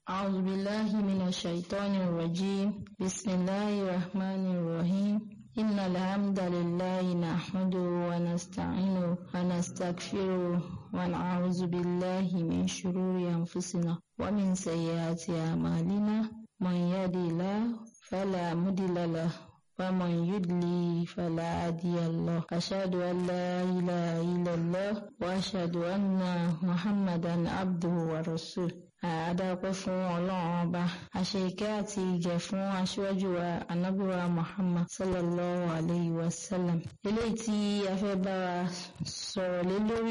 أعوذ بالله من الشيطان الرجيم بسم الله الرحمن الرحيم إن الحمد لله نحمده ونستعينه ونستغفره ونعوذ بالله من شرور أنفسنا ومن سيئات أعمالنا من يهدي الله فلا مضل له ومن يضلل فلا هادي له أشهد أن لا إله إلا الله وأشهد أن محمدا عبده ورسوله àádápẹ́ fún ọlọ́run ọba àṣẹ ìkẹ́ àti ìgẹ̀ fún aṣíwájú wa anábíwá muhammad sallallahu alayhi wa sallam eléyìí tí a fẹ́ bá wa sọ̀rọ̀ lé lórí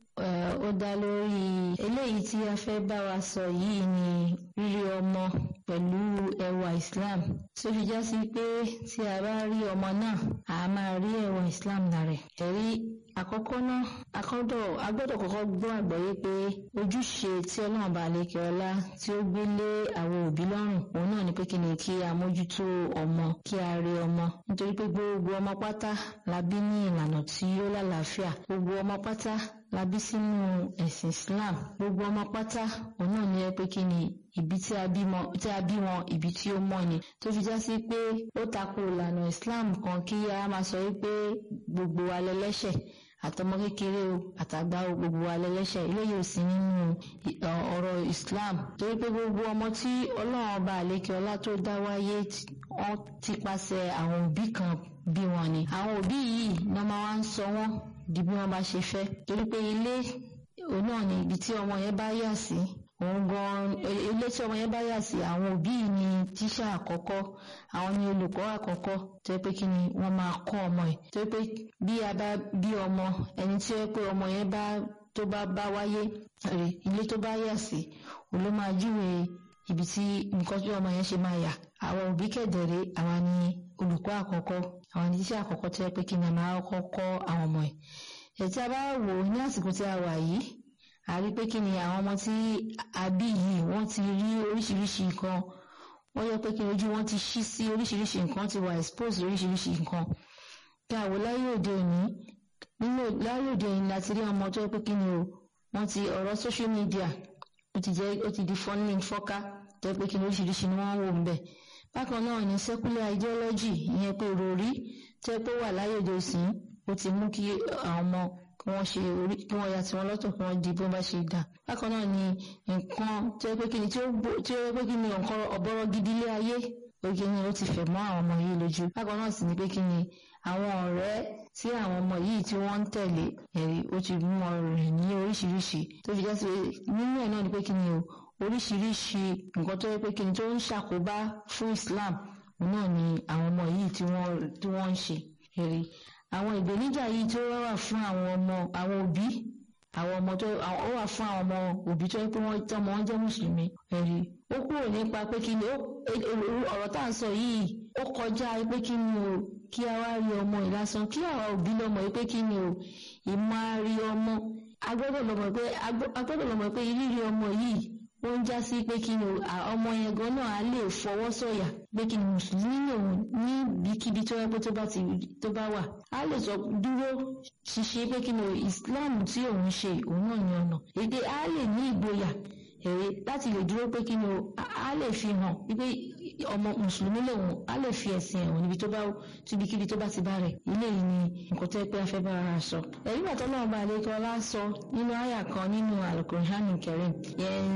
ó dá lórí eléyìí tí a fẹ́ bá wa sọ yìí ni rírí ọmọ pẹ̀lú ẹwà islam tó fi já sí pé tí a bá rí ọmọ náà a máa rí ẹwà islam lára ẹ̀rí àkọ́kọ́ náà akọ́dọ̀ agbọ́dọ̀ kọ́kọ́ gbọ́ àgbọ́yé pé ojúṣe tí ọlọ́run bá lékè ọlá tí ó gbé lé àwọn òbí lọ́rùn òun náà ni pé kí ni kí a mójútó ọmọ kí a rí ọmọ nítorí pé gbogbo ọmọ pátá la bí ní ìlànà tí ó lálàáfíà gbogbo ọmọ pátá la bí sínú ẹ̀sìn Islam gbogbo ọmọ pátá òun náà ni ẹ pé kí ni ibi tí a bí wọn ibi tí ó mọ́ ni tó fi já sí pé ó tako ìlànà Islam kan kí a máa sọ wípé gbogbo wa lẹ́lẹ́ṣẹ̀ àtọmọ kékeré o àtàgbà o gbogbo wa lẹ́lẹ́ṣẹ̀ eléyìí ò sí nínú ọ̀rọ̀ Islam torí pé gbogbo ọmọ tí Ọlọ́run ọba àlékè ọlá tó dá wáyé wọ́n ti pàṣẹ àwọn òbí kan bí wọn ni àwọn òbí yìí ni wọ́n máa ń sọ wọ́n di bí wọ́n bá ṣe fẹ́ torí pé ilé òun náà ni ibi tí ọmọ yẹn bá yà sí òun gan ilé tí ọmọ yẹn bá yà sí àwọn òbí yìí ni tíṣà àkọ́kọ́ àwọn ni olùkọ́ àkọ́kọ́ tó yẹ pé kí ni wọ́n máa kọ́ ọmọ ẹ̀ tó yẹ pé bí a bá bí ọmọ ẹni tí ó yẹ pé ọmọ yẹn bá tó bá bá wáyé rè ilé tó bá yà sí òun ló máa júwe ibi tí nǹkan tí ọmọ yẹn ṣe máa yà àwọn òbí kẹ̀dẹ̀rẹ́ àwọn ni olùkọ́ àkọ́kọ́ àwọn ni tíṣà àkọ́kọ́ tó yẹ pé kí ni a máa kọ́ kọ́ àwọn ọmọ ẹ̀ ẹ̀ tí a bá wò ní àsìkò tí a wà yìí a rí pé kí ni àwọn ọmọ tí a bí yìí wọ́n ti rí oríṣiríṣi nǹkan wọ́n yẹ pé kí ojú wọn ti ṣí sí oríṣiríṣi nǹkan ti wà expose oríṣiríṣi nǹkan kí àwọ̀ láyé òde òní nínú láyé òde òní láti rí ọmọ tó yẹ pé kí ni o wọ́n ti ọ̀rọ̀ social media ó ti jẹ́ ó ti di fọ́nlìn fọ́ká tó yẹ pé kí ni oríṣiríṣi ni wọ́n ń wò ń bẹ̀ bákan náà ni secular ideology ìyẹn pé ròrí tó yẹ pé wà láyé òde òsín ó ti mú kí àwọn ọmọ kí wọ́n ṣe orí kí wọ́n ya tiwọn lọ́tọ̀ kí wọ́n di bó bá ṣe dà bákan náà ni nǹkan tí ó pé kí ni tí ó yẹ pé kí ni nǹkan ọ̀bọ̀rọ̀ gidi ilé ayé oge ni ó ti fẹ̀ mọ́ àwọn ọmọ yìí lójú bákan náà sì ni pé kí ni àwọn ọ̀rẹ́ tí àwọn ọmọ yìí tí wọ́n ń tẹ̀lé ẹ̀rí ó ti mú ọ̀rọ̀ rẹ̀ ní oríṣiríṣi tó fi jẹ́ sí nínú ẹ̀ náà ni pé kí ni o oríṣiríṣi nǹkan tó yẹ pé kí ni tó ń ṣàkóbá fún Islam náà ni àwọn ọmọ yìí tí wọ́n ń ṣe ẹ̀rí àwọn ìgbèníjà yìí tó wá wà fún àwọn ọmọ àwọn òbí àwọn ọmọ tó ó wà fún àwọn ọmọ òbí tó yẹ pé wọ́n tọ́mọ wọn jẹ́ mùsùlùmí ẹ̀rí ó kúrò nípa pé kí ni ọ̀rọ̀ tá à ń sọ yìí ó kọjá pé kí ni o kí a wá rí ọmọ yìí lásán kí àwa òbí lọ́mọ yìí pé kí ni o ìmọ̀ àrí ọmọ agbọ́dọ̀ lọ́mọ pé agbọ́dọ̀ lọ́mọ pé rírí ọmọ yìí ó ń já sí pé kí ni ọmọ yẹn gan náà á lè fọwọ́ sọ̀yà pé kí ni mùsùlùmí lòun níbikíbi tó yẹ pé tó bá ti tó bá wà á lè sọ dúró ṣiṣẹ́ pé kí ni Islam tí òun ṣe òun náà ní ọ̀nà èdè á lè ní ìgboyà èrè láti lè dúró pé kí ni á lè fi hàn wípé ọmọ mùsùlùmí lòun á lè fi ẹ̀sìn ẹ̀wọ̀n níbi tó bá tíbikíbi tó bá ti bá rẹ̀ ilé yìí ni nǹkan tó yẹ pé a fẹ́ bá ara sọ. ẹ̀rí bàtọ́ náà bá àlejò ọlá sọ nínú àyà kan nínú Al-Qur'an Karim yẹn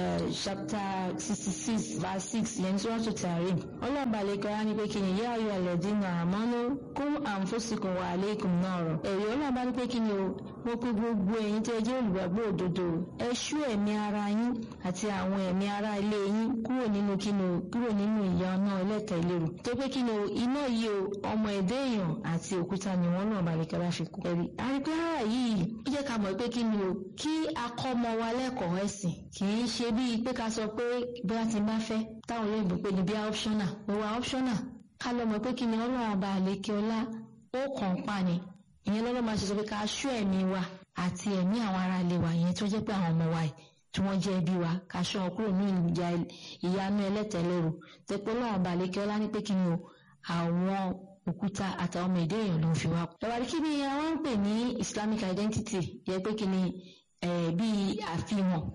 chapter sixty six verse six yẹn tí wọ́n tún ti àárẹ̀. ọlọ́ọ̀bà àlejò ọlá ní pé kí ni yá ayọ̀ alladhina amanu qu anfusakum wa alaykum nara. ẹ̀rí ọlọ́ọ̀bà ní pé kí ni o mo pe gbogbo ẹ̀yin tẹ́ jẹ́ olùgbàgbọ́ òdodo ẹ ṣú ẹ̀mí ara yín àti àwọn ẹ̀mí ara ilé yín kúrò nínú kíni o kúrò nínú ìyà náà ẹlẹ́tẹ̀ ìlérò tó pé kíni o iná yìí o ọmọ ẹ̀dẹ́ èèyàn àti òkúta ni wọ́n náà balẹ̀ kẹ́lá fi kú ẹ̀rí. àrípé ara yìí ó jẹ́ ká mọ̀ pé kíni o kí akọ́mọ wa lẹ́kọ̀ọ́ ẹ̀sìn kì í ṣe bíi pé ká sọ pé bí wọ́n ti bá fẹ́ táwọn olóyìnbó pé ní bí optional ó wà optional ká lọ mọ̀ pé kíni ọlọ́run ọba àlékè ọlá ó kàn pa ni ìyẹn lọ́lọ́ máa ṣe sọ pé ká ṣọ́ ẹ̀mí wa àti ẹ̀mí àwọn ará ilé wa ìyẹn tó jẹ́ pé àwọn ọmọ wa yìí tí wọ́n jẹ́ ẹbí wa ká ṣọ́ wọn kúrò ní ìjà ìyanu ẹlẹ́tẹ̀lérò tẹ́pẹ́ lọ́wọ́ balẹ̀kẹ́ ọlá ní pé kí ni o àwọn òkúta àtàwọn ọmọ èdè èèyàn ló ń fi wá. ẹ̀wàdí kí ni àwọn ń pè ní Islamic identity yẹ pé kí ni bíi àfihàn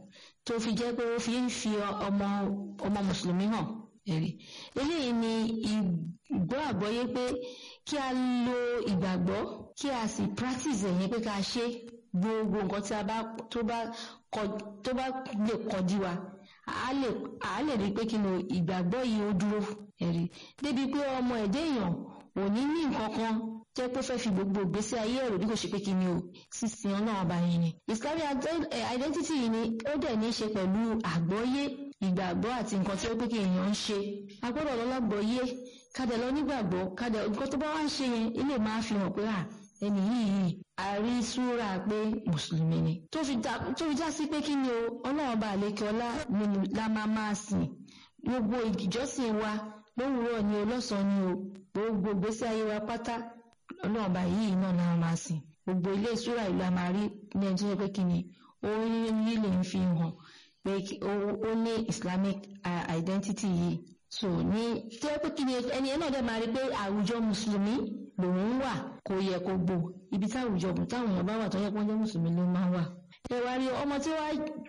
tó fi jẹ́ pé ó fi ń fi ọmọ ọmọ mùsùlùmí hàn ẹ̀rí eléyìí ni ìgbọ́ àgbọ́yé pé kí a lo ìgbàgbọ́ kí a sì practice ẹ̀yẹn pé ká ṣe gbogbo nǹkan tí a bá tó bá kọ tó bá lè kọjú wa a lè a lè rí i pé kí ni ìgbàgbọ́ yìí ó dúró ẹ̀rí débi pé ọmọ ẹ̀dẹ́ èèyàn ò ní ní nǹkan kan jẹ́ pé fẹ́ fi gbogbo ìgbésí ayé ẹ̀rọ bí kò ṣe pé kí ni o sísìn ọlọ́run ọba yẹn ni islamic identity yìí ni ó dẹ̀ ní í ṣe pẹ̀lú àgbọ́yé ìgbàgbọ́ àti nǹkan tí ó pé kí èèyàn ń ṣe a gbọ́dọ̀ lọ́lágbọ́yé kádẹ lọ nígbàgbọ́ kádẹ nǹkan tó bá wá ń ṣe yẹn ilé máa fi hàn pé à ẹni yìí àrí súra pé mùsùlùmí ni tó fi já sí pé kí ni o ọlọ́run ọba àlekè ọlá nínú la máa máa sìn gbogbo ìjọsìn wa lówùúrọ̀ ni o lọ́sàn-án ni o gbogbo ìgbésí ayé wa pátá ọlọ́run ọba yìí náà náà máa sìn gbogbo ilé ìṣúra ìlú a máa rí ní ẹni tó yẹ pé kí ni ó rí lè ń fi hàn pé ó ní islamic identity yìí so ní tó yẹ pé kí ni ẹni yẹn náà dẹ̀ máa rí pé àwùjọ mùsùlùmí lòun wà kò yẹ kó gbò ibi táwùjọ táwọn èèyàn bá wà tó yẹ kó jẹ́ mùsùlùmí ló máa wà. ẹ wá rí ọmọ tí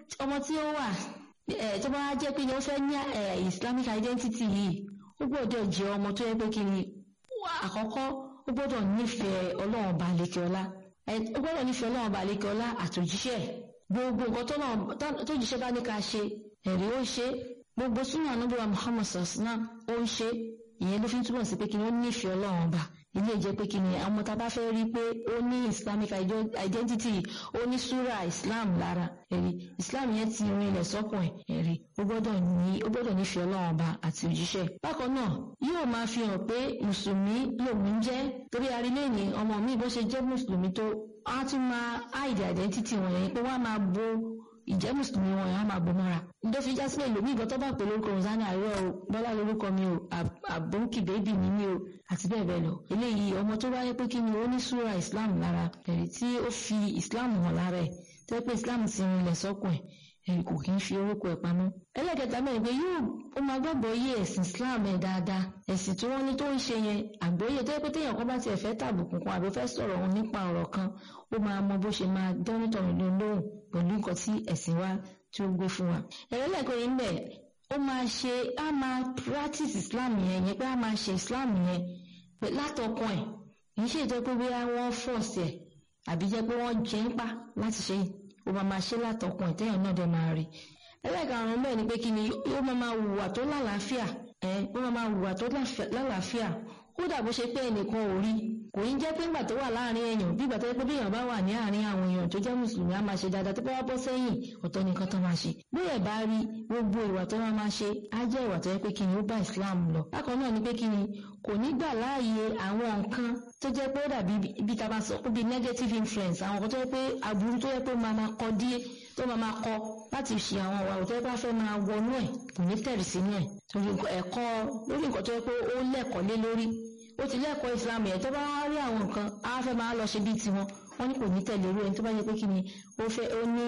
ó wà tó bá jẹ́ pé ó fẹ́ ní islamic identity yìí ó gbọ́dọ̀ jẹ́ ọmọ tó yẹ pé kí ni àkọ́kọ́ ó gbọ́dọ̀ nífẹ̀ẹ́ ọlọ́run balẹ̀kẹ́ ọlá ó gbọ́dọ̀ nífẹ̀ẹ́ ọlọ́run balẹ̀kẹ́ ọlá àtòjíṣẹ́ gbogbo nǹkan tó jíṣẹ́ bá ní ká ṣe ẹ̀rí ó ṣe gbogbo súnmọ́ anábíwá muhammad sasana ó ń ṣe ìyẹn ló fi ń túbọ̀ sí pé kí ni ó nífẹ̀ẹ́ ọlọ́run ọba ilé ìjẹ́ pé kí ni àwọn tá a bá fẹ́ rí pé ó ní islamic identity ó ní súra islam lára ẹ̀rí islam yẹn ti rin ilẹ̀ sọ́kùn ẹ̀ ẹ̀rí ó gbọ́dọ̀ ní ó gbọ́dọ̀ nífẹ̀ẹ́ ọlọ́run ọba àti òjíṣẹ́ bákan náà yóò máa fi hàn pé mùsùlùmí lòun jẹ́ torí arílẹ̀ ní ọmọ mi bó ṣe jẹ́ mùsùlùmí tó á tún máa hide identity wọn yẹn pé wọ́n á máa bo ìjẹ́ mùsùlùmí wọn yẹn á máa bò mọ́ra ló fi já sí pé lòmí ìgbọ́ tó bá pè lórúkọ rosani àárọ̀ o bọ́lá lórúkọ mi o àbóǹkì bèbí mi mi o àti bẹ́ẹ̀ bẹ́ẹ̀ lọ eléyìí ọmọ tó wáyé pé kí ni ó ní súra islam lára ẹ̀rí tí ó fi islam hàn lára ẹ̀ tó yẹ pé islam ti rinlẹ̀ sọ́kùn ẹ̀ ẹ̀rí kò kí ń fi orúkọ ẹ̀ pamọ́. ẹlẹ́kẹta mẹ́rin pé yóò ó máa gbàgbọ́ yé ẹ̀sìn islam ẹ̀ dáadáa ẹ̀sìn tí wọ́n ní tó ń ṣe yẹn àgbọ́yé tó yẹ pé téèyàn kan bá tiẹ̀ fẹ́ tàbùkù kan àbí fẹ́ sọ̀rọ̀ òun nípa ọ̀rọ̀ kan ó máa mọ bó ṣe máa dánítọ̀rìn lóhùn pẹ̀lú nǹkan tí ẹ̀sìn wa tí ó gbé fún wa. ẹ̀rẹ́lẹ̀kọ́ yìí ń bẹ̀ ó máa ṣe á máa practice islam yẹn yẹn pé á máa ṣe islam yẹn látọkàn ẹ̀ kì í ṣe ìjọ pé bóyá wọ́n force ẹ̀ àbí jẹ́ pé wọ́n jẹ́ ń pa láti ṣe ó máa máa ṣe látọkàn ẹ̀ téèyàn náà dẹ̀ máa rí ẹlẹ́karùn-ún bẹ́ẹ̀ ni pé kí ni ó máa máa hùwà tó lálàáfíà ẹ̀ ó máa máa hùwà tó lálàáfíà kódà bó ṣe pé ẹnìkan ò rí kò ní jẹ́ pé ńgbà tó wà láàrin èèyàn bí ìgbà tó yẹ pé bí èèyàn bá wà ní àárín àwọn èèyàn tó jẹ́ mùsùlùmí á máa ṣe dáadáa tó bá wá bọ́ sẹ́yìn ọ̀tọ̀ nìkan tó máa ṣe bí ẹ̀ bá rí gbogbo ìwà tó máa máa ṣe á jẹ́ ìwà tó yẹ pé kí ni ó bá Islam lọ bákan náà ni pé kí ni kò ní gbà láàyè àwọn nǹkan tó jẹ́ pé ó dàbí bí ta bá sọ pé bí negative influence àwọn nǹkan tó yẹ pé aburú tó yẹ pé máa máa kọ díẹ̀ tó máa máa kọ láti ṣe àwọn ìwà tó yẹ pé a fẹ́ máa wọnú ẹ̀ kò ní tẹ̀rì sínú ẹ̀ torí ẹ̀kọ́ lórí nǹkan tó yẹ pé ó lẹ́kọ̀ọ́ lé lórí ó ti lẹ́kọ̀ọ́ islam yẹn tó bá wá rí àwọn nǹkan á fẹ́ máa lọ ṣe bíi tiwọn wọ́n ní kò ní tẹ̀lé irú ẹni tó bá yẹ pé kí ni ó fẹ́ ó ní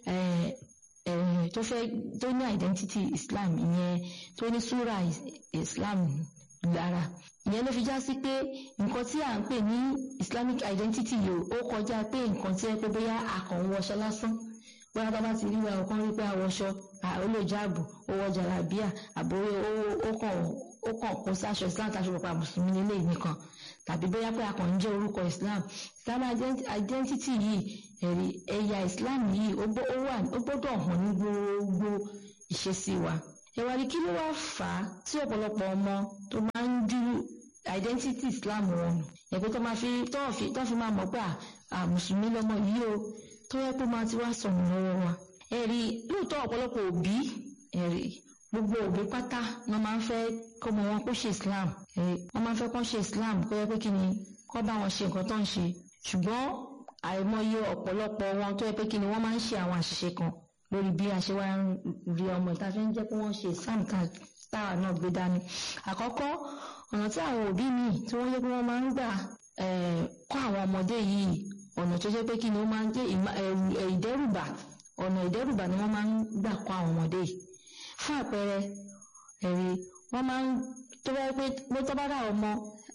tó fẹ́ tó ní identity islam ìyẹn tó ní súra islam lára ìyẹn ló fi já sí pé nǹkan tí à ń pè ní islamic identity yìí ó kọjá pé nǹkan tí ẹ pé bóyá akàn wọṣọ lásán bóyá bá bá ti rí wa ọkàn rí pé àwọṣọ olójàbù owó jàlábíà àbóyé ó kàn ó kàn kó sáṣọ islam táṣọ pàpà mùsùlùmí nílé nìkan tàbí bóyá pé akàn ń jẹ́ orúkọ islam islam identity yìí ẹ̀rí ẹ̀yà islam yìí ó gbọ́dọ̀ hàn ní gbogbo ìṣesí wa ẹ̀wà ni kí ló wá fà á tí ọ̀pọ̀lọpọ̀ ọmọ tó máa ń dúró identity islam wọn nù ẹ̀pẹ́ tó máa fi tó fi máa mọ̀ pé à mùsùlùmí lọ́mọ yìí o tó yẹ pé máa ti wá sọnù lọ́wọ́ wa ẹ̀rí lóòótọ́ ọ̀pọ̀lọpọ̀ òbí ẹ̀rí gbogbo òbí pátá ni wọ́n máa ń fẹ́ kọ́mọ wọn kó ṣe islam ẹ̀rí wọ́n máa ń fẹ́ kó ṣe islam kó yẹ pé kí ni kó bá wọn ṣe nǹkan tó ń ṣe ṣùgbọ́n àìmọye ọ̀pọ̀lọpọ̀ wọn tó yẹ pé kí ni wọ́n máa ń ṣe àwọn àṣìṣe kan lórí bí a ṣe wá ń rí ọmọ ìta fi ń jẹ́ pé wọ́n ṣe islam táwa náà gbé dání àkọ́kọ́ ọ̀nà tí àwọn òbí míì tí wọ́n yẹ pé wọ́n máa ń gbà kọ́ àwọn ọmọdé yìí ọ̀nà tó jẹ́ pé kí ni ó máa ń jẹ́ ìdẹ́rùbà ọ̀nà ìdẹ́rùbà ni wọ́n máa ń gbà kọ́ àwọn ọmọdé yìí fún àpẹẹrẹ ẹ̀rí wọ́n máa ń tó bá pé pé tó bá dà ọmọ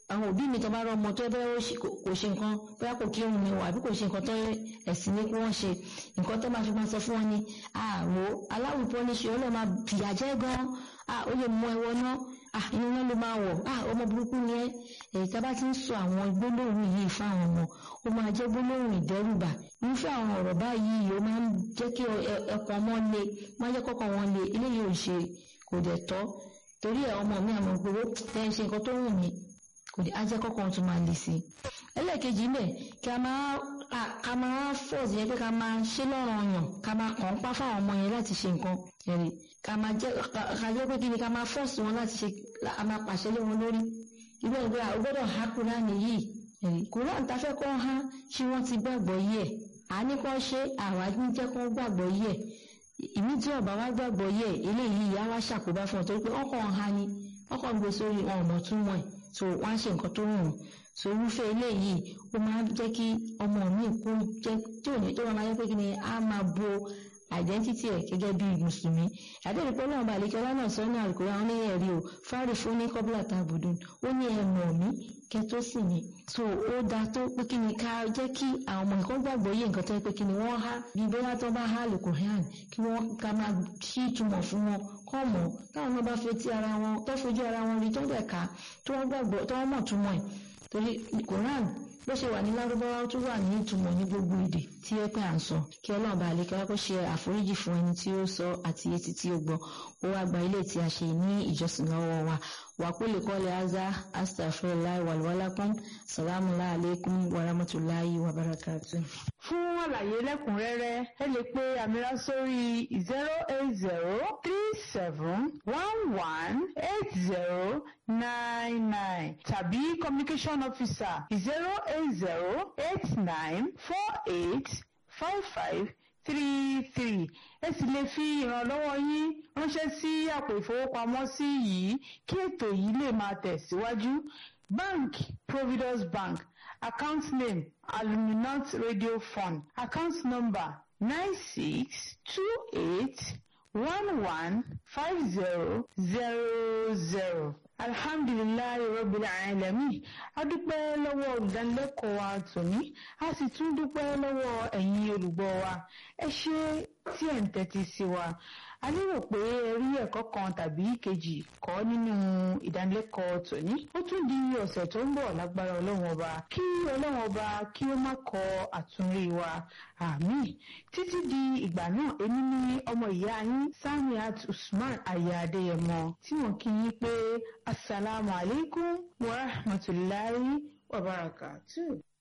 àwọn òbí mi tó bá rọ ọmọ tó bẹ́ẹ̀ kò ṣe nǹkan bóyá kò kírun mi wà àbí kò ṣe nǹkan tó ẹ̀sìn ní kí wọ́n ṣe nǹkan tó máa fi máa sọ fún wọn ni àwò aláwùjọ ní ṣe ọlọ́ọ̀ máa fìyà jẹ́ gan-an ó lè mú ẹwọ náà inú náà ló máa wọ̀ ọmọ burúkú ni ẹ́ èyí tá a bá ti ń sọ àwọn gbólóhùn yìí fáwọn ọmọ ó máa jẹ́ gbólóhùn ìdẹ́rùbà irúfẹ́ àwọn ọ̀rọ̀ báyìí ó máa ń jẹ́ kí ẹ̀kọ́ wọn le máa jẹ́ kọ́kọ́ wọn le eléyìí ò ṣe kò dẹ̀ tọ́ torí ẹ̀ ọmọ mi àmọ́ pé tẹ́ ń ṣe nǹkan tó wù mí kò dé ajẹ́ kọ́kọ́ tún máa le sí i. ẹlẹ́ẹ̀kejì mẹ́ kí a máa ká máa fọ́ọ̀sì yẹn pé ká máa ṣe lọ́rọ̀ ọyàn ká máa kàn ń pa fáwọn ọmọ yẹn láti ṣe nǹkan ẹ̀rì ká máa jẹ́ ká jẹ́ pé kí ni ká máa fọ́ọ̀sì wọn láti ṣe a máa pàṣẹ lé wọn lórí. ìgbà ìgbà ó gbọ́dọ̀ há kúránì yìí ẹ̀rì kúránì tá fẹ́ kọ́ há ṣé wọ́n ti gbàgbọ́ yìí ẹ̀ àní kọ́ ṣe àwa ní jẹ́ kó gbàgbọ́ yìí ẹ̀ ìmí tí ọba wa gbàgbọ́ yìí ẹ̀ eléyìí ìyá wa ṣàkóbá fún ọ torí pé ọkọ̀ ọ̀hán ni ọkọ̀ gbé sórí wọn ọ̀mọ̀ túmọ̀ ẹ̀ so wọ́n á ṣe nǹkan tó wù wọ́n so irúfẹ́ eléyìí ó máa ń jẹ́ kí ọmọ mi kó jẹ́ tí ò ní tó máa yẹ pé kí ni á máa bo identity ẹ̀ gẹ́gẹ́ bí mùsùlùmí àdéhùn pé ọlọ́run balẹ̀ kí ọlọ́run sọ ní àlùkò àwọn ní ẹ̀rí o fárí fún ní kọ́bílà tàbùdùn ó ní ẹ mọ̀ mí kẹ tó sì mí so ó da tó pé kí ni ká jẹ́ kí àwọn ọmọ nǹkan gbàgbọ́ yé nǹkan tó yẹ pé kí ni wọ́n há bí bóyá tó bá há àlùkò hàn kí wọ́n ká máa ṣí ìtumọ̀ fún wọn kọ́ mọ̀ táwọn náà bá fetí ara wọn tó fojú ara wọn rí tó dẹ̀ ká tó wọ́n gbàgbọ́ tó wọ́n mọ̀ túmọ̀ ẹ̀ torí Quran bó ṣe wà ní lárúbáwá tó wà ní ìtumọ̀ ní gbogbo èdè tí ẹ pé à ń sọ kí ọlọ́run bá lè kí wọ́n kó ṣe àforíjì fún ẹni tí ó sọ àti etí tí ó gbọ́ ó wá gba ilé tí a ṣe ní ìjọsìn lọ́wọ́ wa wà kó lè kọ́lé azá astaghfirullah wàlúwàlákùn salamu alaykum wa rahmatulahi wa barakatu. fún àlàyé lẹ́kùnrẹ́rẹ́ ẹ lè pe àmìrà sórí zero eight zero three seven one one eight zero nine nine tàbí communication officer zero eight zero eight nine four eight five five three three ẹ sì lè fi ìrànlọ́wọ́ yín ránṣẹ́ sí àpò ìfowópamọ́sí yìí kí ètò yìí lè máa tẹ̀síwájú bank providus bank account name aluminant radio fund account number nine six two eight one one five zero zero zero alhamdulilayi rabbil alamin a dúpẹ́ lọ́wọ́ olùdánilẹ́kọ̀ọ́ wa tòní a sì tún dúpẹ́ lọ́wọ́ ẹ̀yin olùgbọ́ wa ẹ ṣé tí ẹ̀ ń tẹ́tí sí wa a lérò pé ẹ rí ẹ̀kọ́ kan tàbí kejì kọ́ nínú ìdánilẹ́kọ̀ọ́ tòní ó tún di ọ̀sẹ̀ tó ń bọ̀ lágbára ọlọ́run ọba kí ọlọ́run ọba kí ó má kọ àtúnrí wa àmín títí di ìgbà náà èmi ní ọmọ ìyá yín Samiat Usman aya Adéyẹmọ tí wọ́n kí yín pé asalaamualeykum wa rahmatulahi wa barakatuh.